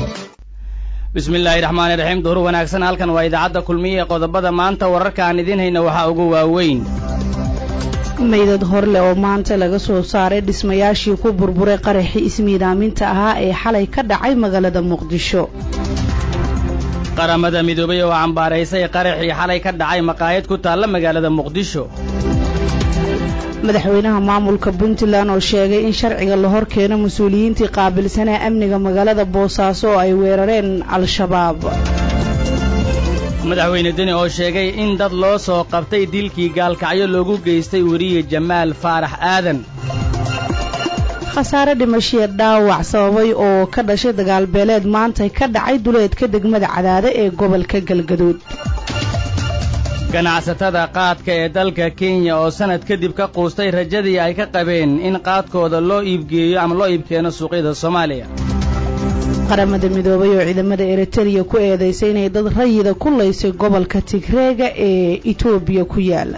bismi illaahi raxmaani raxiim duhur wanaagsan halkan waa idaacadda kulmiye ee qodobada maanta wararka aan idiin hayna waxaa ugu waaweyn meydad horleh oo maanta laga soo saaray dhismayaashii ku burburay qaraxii ismiidaaminta ahaa ee xalay ka dhacay magaalada muqdisho qaramada midoobay oo cambaaraysay qaraxii xalay ka dhacay maqaayad ku taalla magaalada muqdisho madaxweynaha maamulka puntland oo sheegay in sharciga la hor keeno mas-uuliyiintii qaabilsanaa amniga magaalada boosaaso oo ay weerareen al-shabaab madaxweyne deni oo sheegay in dad loo soo qabtay dilkii gaalkacyo loogu geystay weriye jamaal faarax aadan khasaare dhimashiya dhaawac sababay oo ka dhashay dagaalbeeleed maantay ka dhacay duleedka degmada cadaade ee gobolka galgaduud ganacsatada qaadka ee dalka kenya oo sannad kadib ka quustay rajadii ay ka qabeen in qaadkooda loo iibgeeyo ama loo iibkeeno suuqyada soomaaliya qaramada midoobay oo ciidamada eritereya ku eedaysay inay dad rayida ku laysay gobolka tigreega ee etoobiya ku yaala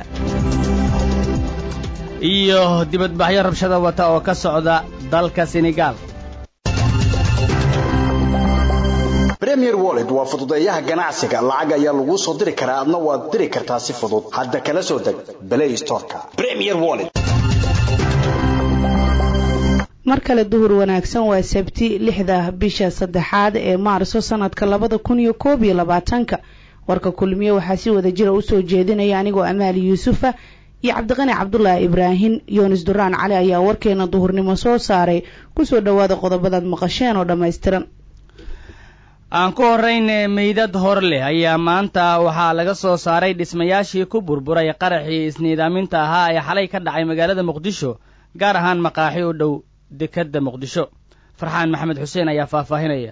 iyo dibadbaxyo rabshada wata oo ka socda dalka senegaal premier wallet waa fududeeyaha ganacsiga lacag ayaa laguu soo diri karaa adna waad diri kartaa si fudud hadda kala soo deg play storeka premier wallet mar kale duhur wanaagsan waa sabti lixda bisha saddexaad ee maarso sanadka labada kun iyo koob iyo labaatanka warka kulmiye waxaa si wada jira usoo jeedinaya anigoo amaali yuusufa iyo cabdiqani cabdulaahi ibraahim yoonis duraan cali ayaa warkeena duhurnimo soo saaray kusoo dhowaada qodobadaad maqasheen oo dhammaystiran aan ku horrayne meydad hor leh ayaa maanta waxaa laga soo saaray dhismayaashii ku burburay qaraxii isniidaaminta ahaa ee xalay ka dhacay magaalada muqdisho gaar ahaan maqaaxi u dhow dekedda muqdisho farxaan maxamed xuseen ayaa faahfaahinaya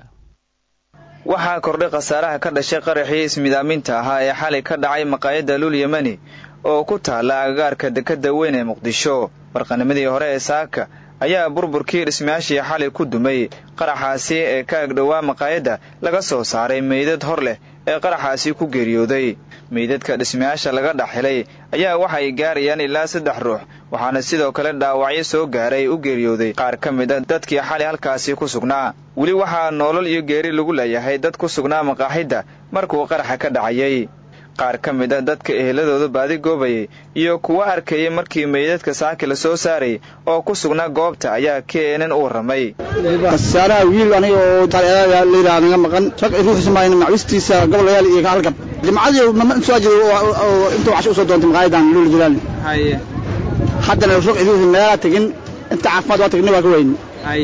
waxaa kordhay khasaaraha ka dhashay qaraxii ismiidaaminta ahaa ee xalay ka dhacay maqaayadda lul yemani oo ku taalla agagaarka dekedda weyn ee muqdisho warqanimadii hore ee saaka ayaa burburkii dhismayaashii xalay ku dumay qaraxaasi ee ka agdhowaa maqaayadda laga soo saaray meydad hor leh ee qaraxaasi ku geeriyooday meydadka dhismayaasha laga dhex helay ayaa waxay gaarayaan ilaa saddex ruux waxaana sidoo kale dhaawacyo soo gaaray u geeriyooday qaar ka mid a dadkii xalay halkaasi ku sugnaa weli waxaa noolol iyo geeri lagu leeyahay dad ku sugnaa maqaaxidda markuu qaraxa ka dhacayay qaar ka mid a dadka eheladooda baadi goobayay iyo kuwa arkayay markii meydadka saaki la soo saaray oo ku sugnaa goobta ayaa keenan u warramay khasaaraha wiil aniga oo taalayidhaha naga maqan rag ruuxismayn macwistiisa gobolayaal iyo halgab jimcadii mama soo jiro oo intuu casho usoo doontay maqaayadan luul jilaal haddana ruux iduusi meelaa tegin inta caafimaad waa tagni waa ka weyni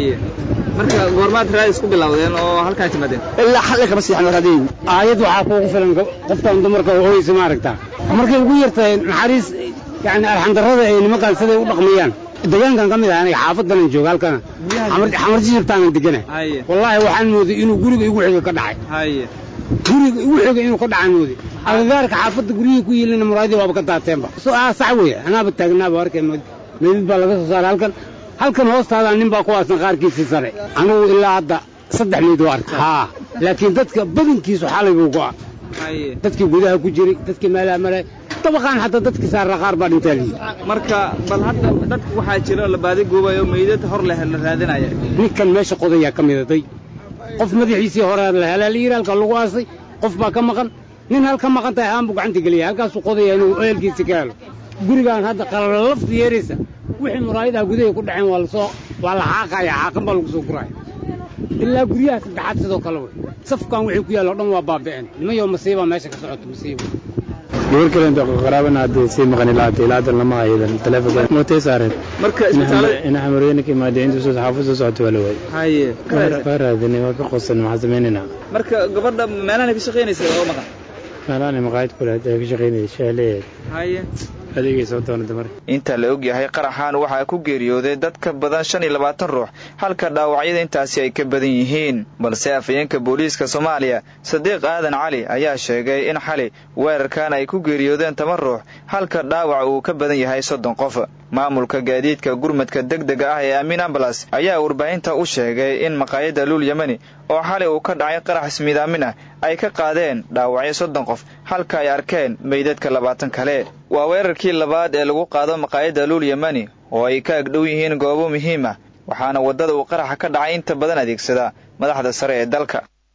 marka goormaad raadis ku bilowdeen oo halkaa timaadeen ilaa xalli kama siixin raadiyin aayad waxaa kuugu filan qoftan dumarka hooyeysa maaragtaa markay ugu yartahay naxariis yani arxandarrada ay nimankaan siday u dhaqmayaan deegaankan ka mid ah aniga xaafadanan jooga halkana xamarjisirtaanan degana wallaahi waxaan mooday inuu guriga igu xiga ka dhacay guriga igu xiga inuu ka dhacaan mooday agagaarka xaafadda guryihii ku yiilina muraadii waaba ka daateenba sax weeye anaaba taagnaaba arkay meydid baa laga soo saaray halkan halkan hoostaadaa nin baa ku aasan qaarkiisii sare anugu ilaa hadda saddex meyd waa arkay haa laakiin dadka badankiisu xalay buu go'a dadkii gudaha ku jiray dadkii meelaha maray dabaqaan xataa dadkii saarra qaar baa dhintaa liyi marka bal hadda dadka waxaa jira la baadi goobayo meydad hor leh la raadinaya ninkan meesha qodayaa ka midaday qof madaxiisii hore la helaa la yidhi halka lagu aasay qof baa ka maqan nin hal ka maqan tahay aan buu gacanta geliya halkaasuu qodaya inuu ehelkiisi ka helo gurigaan hadda qalala lafti yeeraysa wixii muraayadaha gudahay ku dhaceen waa lasoo waa la xaaqaya xaaqan baa lagu soo guraya ilaa guryaha saddexaad sidoo kale wey safkan wixii ku yaalla o dhan waa baabi'een nimayo masiibaa meesha ka socoto masiiba gabar kale inta qaraabana hadda sii maqan ilaa hadda ilaa hadda lama hayadan telefonka mootay saareen marka isbitaalada ina xamarweyne ka imaadeen intuu soo xaafad soo socota waa la waayey haye waa raadinay waa ka qosan maxaa samaynayna marka gabadha meelahan ka shaqaynaysa oo maqan meelahan maqaayad kule hadda ka shaqaynayay shaaleeyahay haye adeegay soo doonada marka inta la og yahay qaraxan waxaa ku geeriyooday dad ka badan shan iyo labaatan ruux halka dhaawacyada intaasi ay ka badan yihiin balse afhayeenka booliiska soomaaliya sadiiq aadan cali ayaa sheegay in xali weerarkan ay ku geeriyoodeen toban ruux halka dhaawac uu ka badan yahay soddon qof maamulka gaadiidka gurmadka deg dega ah ee amiin ambalas ayaa warbaahinta u sheegay in maqaayadda luul yemeni oo xalay uu ka dhacay qarax ismiidaamin ah ay ka qaadeen dhaawacyo soddon qof halka ay arkeen meydadka labaatan kale waa weerarkii labaad ee lagu qaado maqaayadda luul yemeni oo ay ka agdhow yihiin goobo muhiim ah waxaana waddada uu qaraxa ka dhacay inta badan adeegsada madaxda sare ee dalka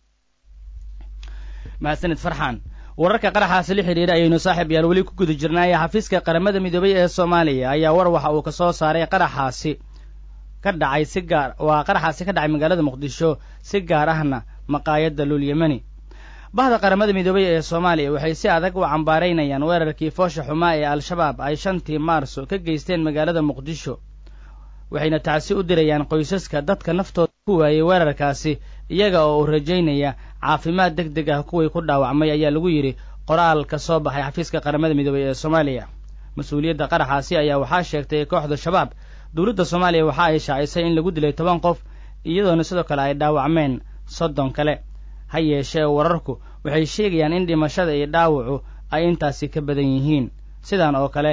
mahadsanid farxaan wararka qaraxaasi la xidhiira ayaynu saaxiib yaal weli ku guda jirnaaye xafiiska qaramada midoobay ee soomaaliya ayaa war waxa uu ka soo saaray qaraxaasi ka dhacay si gaar waa qaraxaasi ka dhacay magaalada muqdisho si gaar ahna maqaayadda luulyamani bahda qaramada midoobay ee soomaaliya waxay si adag u cambaaraynayaan weerarkii foosha xumaa ee al-shabaab ay shantii maarso ka geysteen magaalada muqdisho waxayna tacsi u dirayaan qoysaska dadka naftooda ku waayey weerarkaasi iyaga oo uu rajaynaya caafimaad deg deg ah kuwii ku dhaawacmay ayaa lagu yidhi qoraal ka soo baxay xafiiska qaramada midoobay ee soomaaliya mas-uuliyadda qaraxaasi ayaa waxaa sheegtay kooxda shabaab dowladda soomaaliya waxa ay shaacisay in lagu dilay toban qof iyadoona sidoo kale ay dhaawacmeen soddon kale ha yeeshee wararku waxay sheegayaan in dhimashada iyo dhaawacu ay intaasi ka badan yihiin sidan oo kale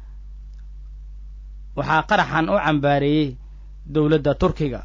waxaa qaraxan u cambaareeyey dowladda turkiga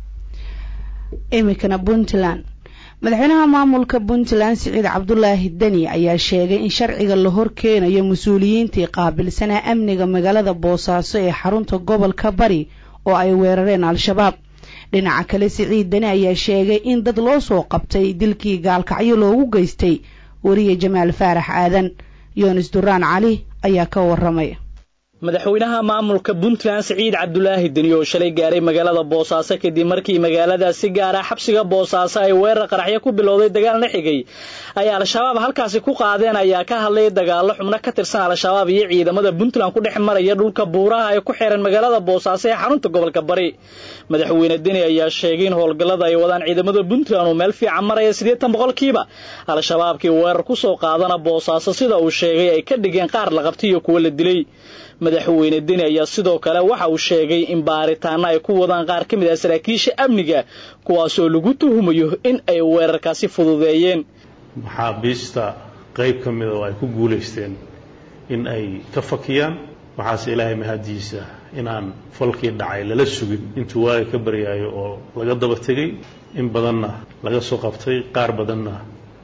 iminkana puntland madaxweynaha maamulka puntland siciid cabdulaahi deni ayaa sheegay in sharciga la hor keenayo mas-uuliyiintii qaabilsanaa amniga magaalada boosaaso ee xarunta gobolka bari oo ay weerareen al-shabaab dhinaca kale siciid deni ayaa sheegay in dad loo soo qabtay dilkii gaalkacyo loogu geystay weriye jamaal faarax aadan yoonis duraan cali ayaa ka waramay madaxweynaha maamulka puntland siciid cabdulaahi deni oo shalay gaaray magaalada boosaaso kadib markii magaaladaas si gaara xabsiga boosaaso ay weerar qaraxyo ku bilowday dagaalna xigay ay al-shabaab halkaasi ku qaadeen ayaa ka hadlay dagaallo xubno ka tirsan al-shabaab iyo ciidamada puntland ku dhex maraya dhulka buuraha ay ku xiran magaalada boosaaso ee xarunta gobolka bari madaxweyne deni ayaa sheegay in howlgallada ay wadaan ciidamada puntland uu meel fiican maraya siddeetan boqolkiiba al-shabaabkii weerar ku soo qaadana boosaaso sida uu sheegay ay ka dhigeen qaar la qabtay iyo kuwo la dilay madaxweyne deni ayaa sidoo kale waxa uu sheegay in baaritaano ay ku wadaan qaar ka mid ah saraakiisha amniga kuwaasoo lagu tuhumayo in ay weerarkaasi fududeeyeen maxaabiista qayb ka mida oo ay ku guulaysteen in ay ka fakiyaan waxaase ilaahay mahadiisa inaan falkii dhacay lala sugin intuu waaga ka baryaayo oo laga daba tegay in badanna laga soo qabtay qaar badanna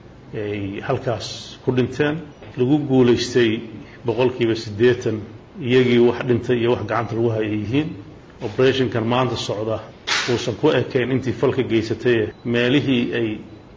ay halkaas ku dhinteen lagu guulaystay boqolkiiba siddeetan iyagii wax dhintay iyo wax gacanta lagu haya yihiin operationkan maanta socda uusan ku ekayn intii falka geysataye meelihii ay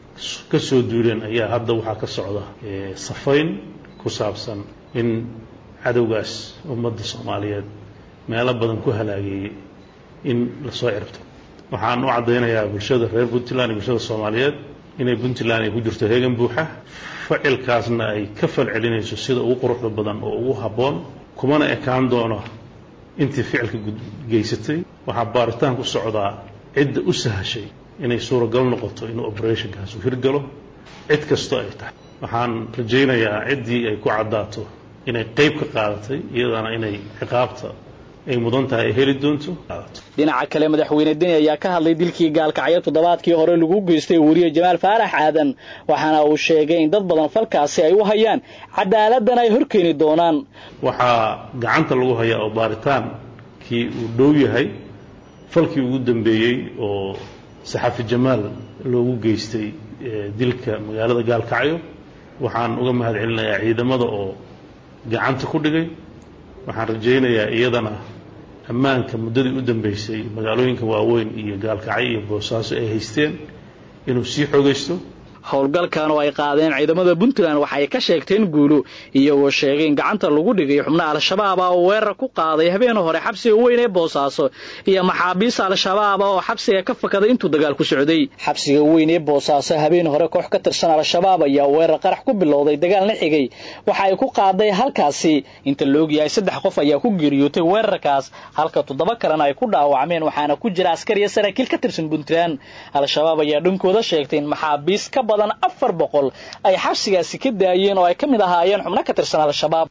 ka soo duuleen ayaa hadda waxaa ka socda safayn ku saabsan in cadowgaas ummadda soomaaliyeed meelo badan ku halaageeyey in lasoo ciribto waxaan u caddaynayaa bulshada reer puntland iyo bulshada soomaaliyeed inay puntland ay ku jirto heegan buuxa facilkaasna ay ka falcelinayso sida ugu quruxda badan oo ugu habboon kumana ekaan doono intii ficilka geysatay waxaa baaritaan ku socdaa cidda u sahashay inay suuragal noqoto inuu operationkaas u hirgalo cid kastoo ay tahay waxaan rajaynayaa ciddii ay ku caddaato inay qayb ka qaadatay iyadana inay ciqaabta ay mudan tahay ay heli doonto dhinaca kale madaxweyne deni ayaa ka hadlay dilkii gaalkacyo toddobaadkii hore lagu geystay weriye jamaal faarax aadan waxaana uu sheegay in dad badan falkaasi ay u hayaan cadaaladdan ay horkeeni doonaan waxaa gacanta lagu hayaa oo baaritaankii uu dhow yahay falkii ugu dambeeyey oo saxafi jamaal loogu geystay dilka magaalada gaalkacyo waxaan uga mahad celinayaa ciidamada oo gacanta ku dhigay waxaan rajaynayaa iyadana ammaanka muddadii u dambeysay magaalooyinka waaweyn iyo gaalkacyo iyo boosaaso ay haysteen inuu sii xoogaysto howlgalkan oo ay qaadeen ciidamada puntland waxay ka sheegteen guulo iyagoo sheegay in gacanta lagu dhigay xubno al-shabaab ah oo weerar ku qaaday habeen hore xabsiga weyn ee boosaaso iyo maxaabiista al-shabaab ah oo xabsiga ka fakaday intuu dagaal ku socday xabsiga weyn ee boosaaso habeen hore koox ka tirsan al-shabaab ayaa weerar qarax ku bilowday dagaalna xigay waxa ay ku qaaday halkaasi inta laogyahay saddex qof ayaa ku geeriyootay weerarkaas halka toddoba kalena ay ku dhaawacmeen waxaana ku jira askar iyo saraakiil ka tirsan puntland al-shabaab ayaa dhankooda sheegtay in maxaabiis ka badan afar boqol ay xabsigaasi ka daayeen oo ay ka mid ahaayeen xubno ka tirsan al-shabaab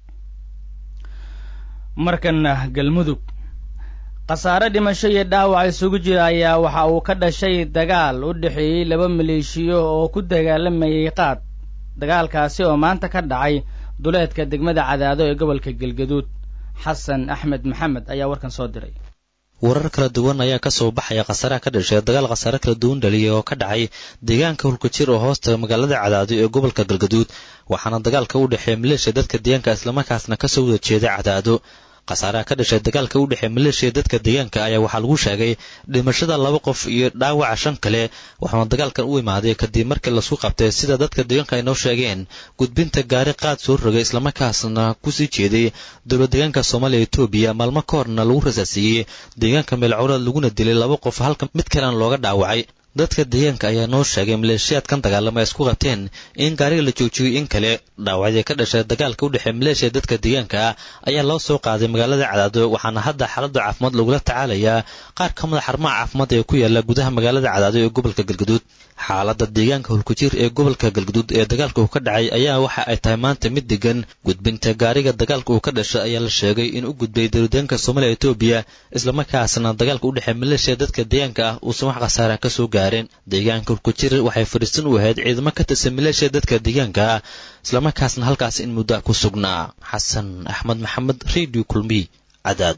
markana galmudug khasaare dhimasho iyo dhaawac isugu jira ayaa waxa uu ka dhashay dagaal u dhexeeyey laba maleeshiyo oo ku dagaalamayay qaad dagaalkaasi oo maanta ka dhacay duleedka degmada cadaado ee gobolka galgaduud xasan axmed maxamed ayaa warkan soo diray warar kala duwan ayaa ka soo baxaya khasaaraha ka dhashay dagaal khasaare kala duwan dhaliyay oo ka dhacay deegaanka hulkajir oo hoosta magaalada cadaado ee gobolka galgaduud waxaana dagaalka u dhexeeya maleeshiya dadka deegaanka islamarkaasna kasoo wada jeeda cadaado khasaaraha ka dhashay dagaalka u dhexeey maleeshiya dadka deegaanka ayaa waxaa lagu sheegay dhimashada laba qof iyo dhaawaca shan kale waxaana dagaalkan u imaaday kadib markii lasku qabtay sida dadka deegaanka ay noo sheegeen gudbinta gaari qaad soo rogay islamarkaasna kusii jeeday dowlad deegaanka soomaaliya etoobiya maalmo ka horna lagu rasaasiiyey deegaanka meelcowlad laguna dilay laba qof halka mid kalena looga dhaawacay dadka deegaanka ayaa noo sheegay maleeshiyaadkan dagaalama ay isku qabteen in gaariga la joojiyey in kale dhaawacyadii ka dhashay dagaalka u dhexeey maleeshiya dadka deegaanka ah ayaa loo soo qaaday magaalada cadaado waxaana hadda xaaladda caafimaad lagula tacaalayaa qaar ka mid a xarumaha caafimaad ee ku yaala gudaha magaalada cadaado ee gobolka galgaduud xaaladda deegaanka hulkujir ee gobolka galgaduud ee dagaalka uu ka dhacay ayaa waxa ay tahay maanta mid degan gudbinta gaariga dagaalka uu ka dhashay ayaa la sheegay in u gudbay dowladdeegaanka soomaaliya etoobiya islamarkaasna dagaalka u dhexeey maleeshiya dadka deegaanka ah uusan wax khasaara ka soo gaareen deegaanka hulkujir waxay fadhiisan u ahayd ciidamo ka tirsan maleeshiya dadka deegaanka ah islamarkaasna halkaas in muddo ku sugnaa xasan axmed maxamed radio kulmiy cadaado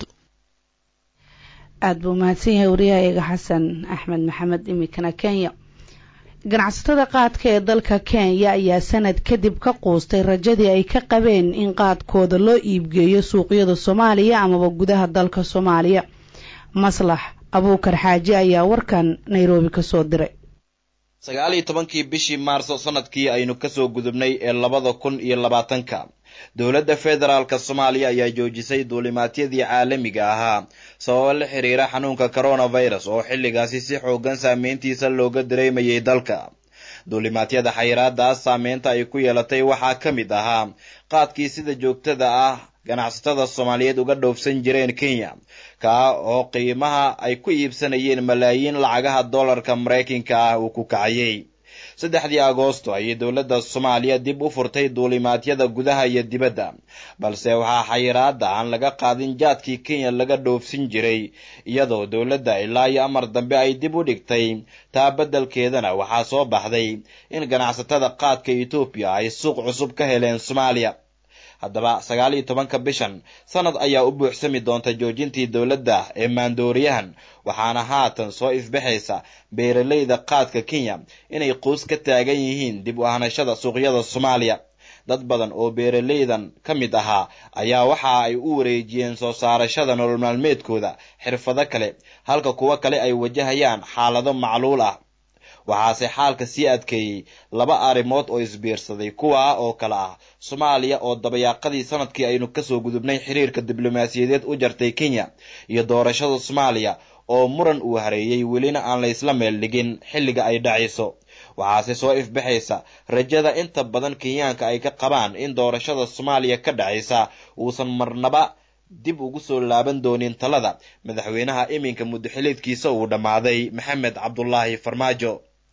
aada buu mahadsan yahay wariyahayaga xasan axmed maxamed iminkana kenya ganacsatada qaadka ee dalka kenya ayaa sanad kadib ka quustay rajadii ay ka qabeen in qaadkooda loo iibgeeyo suuqyada soomaaliya amaba gudaha dalka soomaaliya maslax abuukar xaaji ayaa warkan nairobi kasoo diray sagaal iyo tobankii bishii maarso sanadkii aynu kasoo gudubnay ee labada kun iyo labaatanka dowladda federaalka soomaaliya ayaa joojisay duulimaadyadii caalamiga ahaa sababo la xiriira xanuunka coronavirus oo xilligaasi si xoogan saameyntiisa looga dareemayay dalka duulimaadyada xayiraadaas saameynta ay ku yeelatay waxaa ka mid ahaa qaadkii sida joogtada ah ganacsatada soomaaliyeed uga dhoofsan jireen kenya kaa oo qiimaha ay ku iibsanayeen malaayiin lacagaha dollarka maraykanka ah uu ku kacayay saddexdii agoosto ayay dowladda soomaaliya dib u furtay duulimaadyada gudaha iyo dibadda balse waxaa xayiraada aan laga qaadin jaadkii kenya laga dhoofsin jiray iyadoo dowladda ilaa iyo amar dambe ay dib u dhigtay taa beddelkeedana waxaa soo baxday in ganacsatada qaadka etoobiya ay suuq cusub ka heleen soomaaliya haddaba sagaal iyo tobanka bishan sanad ayaa u buuxsami doonta joojintii dowladda ee maandooriyahan waxaana haatan soo ifbaxaysa beeralayda qaadka kenya inay quus ka taagan yihiin dib u ahanashada suuqyada soomaaliya dad badan oo beeralaydan ka mid ahaa ayaa waxa ay u wareejiyeen soo saarashada nolol maalmeedkooda xirfado kale halka kuwo kale ay wajahayaan xaalado macluul ah waxaase xaalka sii adkeeyey laba arrimood oo isbiirsaday kuwa oo kale ah soomaaliya oo dabayaaqadii sanadkii aynu kasoo gudubnay xiriirka diblomaasiyadeed u jartay kenya iyo doorashada soomaaliya oo muran uu hareeyey welina aan la isla meel dhigin xilliga ay dhacayso waxaase soo ifbaxaysa rajada inta badan kenyaanka ay ka qabaan in doorashada soomaaliya ka dhacaysa uusan marnaba dib ugu soo laaban doonin talada madaxweynaha iminka muddaxiliedkiisa uu dhammaaday maxamed cabdulaahi farmaajo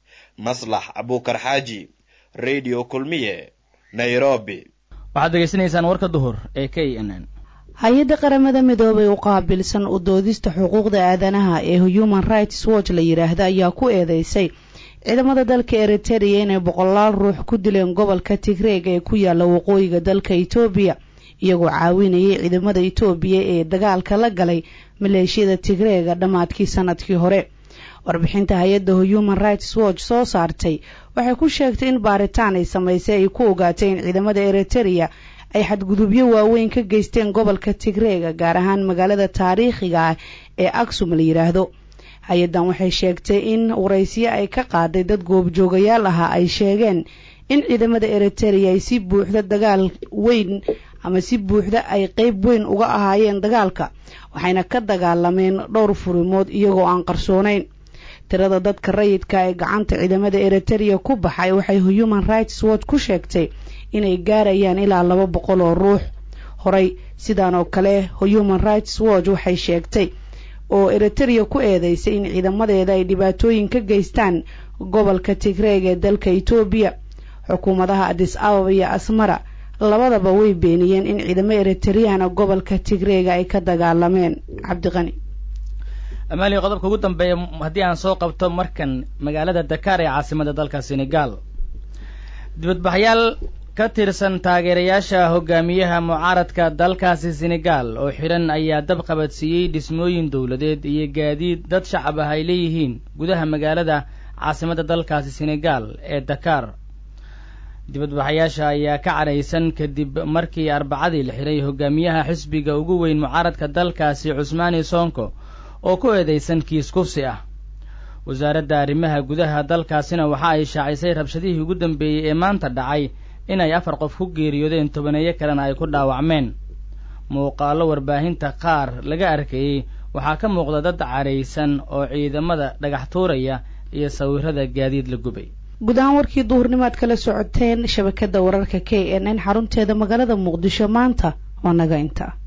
maslax abuukar xaaji radio kulmiye nairobi waxaad degeysanaysaan warka duhur ee k n n hay-adda qaramada midoobay u qaabilsan u doodista xuquuqda aadanaha ee human rights watch la yidhaahda ayaa ku eedeysay ciidamada dalka eritereya inay boqolaal ruux ku dileen gobolka tigreeg ee ku yaala waqooyiga dalka etoobiya iyagoo caawinayay ciidamada etoobiya ee dagaalka la galay maleeshiyada tigreega dhammaadkii sanadkii hore warbixinta hay-adda human rights watch soo saartay waxay ku sheegtay in baaritaan ay samaysay ay ku ogaatay in ciidamada eritereya ay xadgudubyo waaweyn ka geysteen gobolka tigreega gaar ahaan magaalada taariikhiga ah ee aksum la yidhaahdo hay-addan waxay sheegtay in waraysiyo ay ka qaaday dad goobjoogayaal ahaa ay sheegeen in ciidamada eritereya ay si buuxda dagaal weyn ama si buuxda ay qeyb weyn uga ahaayeen dagaalka waxayna ka dagaalameen dhowr furimood iyagoo aan qarsoonayn tirada dadka rayidka ee gacanta ciidamada eritereya ku baxay waxay human rights watch ku sheegtay inay gaarayaan ilaa laba boqol oo ruux horey sidaan oo kale human rights watch waxay sheegtay oo eritereya ku eedeysay in ciidamadeeda ay dhibaatooyin ka geystaan gobolka tigreeg ee dalka etoobiya xukuumadaha adis ababa iyo asmara labadaba way beeniyeen in ciidamo eritereyana gobolka tigreega ay ka dagaalameen cabdiqani amaaliya qodobka ugu dambeeya haddii aan soo qabto markan magaalada dakar ee caasimada dalka senegal dibadbaxyaal ka tirsan taageerayaasha hogaamiyaha mucaaradka dalkaasi senegal oo xidhan ayaa dab qabadsiiyey dhismooyin dowladeed iyo gaadiid dad shacab ah ay leeyihiin gudaha magaalada caasimada dalkaasi senegal ee dakar dibadbaxayaasha ayaa ka cadhaysan kadib markii arbacadii la xiray hogaamiyaha xisbiga ugu weyn mucaaradka dalkaasi cusmaani sonko oo ku eedeysan kiis kufsi ah wasaaradda arrimaha gudaha dalkaasina waxa ay shaacisay rabshadihii ugu dambeeyey ee maanta dhacay inay afar qof ku geeriyoodeen tobaneeyo kalena ay ku dhaawacmeen muuqaallo warbaahinta qaar laga arkayey waxaa ka muuqda dad cadhaysan oo ciidamada dhagax tuuraya iyo sawirada gaadiid la gubay guud ahaan warkii duhurnimo aad kala socoteen shabakadda wararka k n n xarunteeda magaalada muqdisho maanta waa naga inta